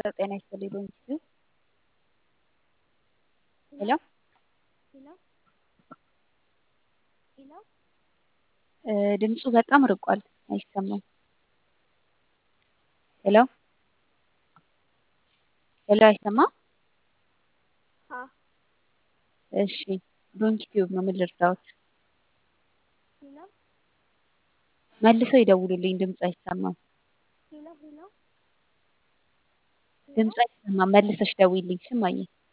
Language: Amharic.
ጤና ይስጥልኝ በእንግሊዝኛ ሄሎ ሄሎ ሄሎ ድምፁ በጣም ርቋል አይሰማም ሄሎ ሄሎ አይሰማም አ እሺ ዶንኪ ቲዩብ ነው ምን ልርዳዎት ሄሎ መልሰው ይደውሉልኝ ድምፅ አይሰማም ሄሎ ሄሎ ድምፅ አይሰማም መልሰሽ ደውይልኝ ስማኝ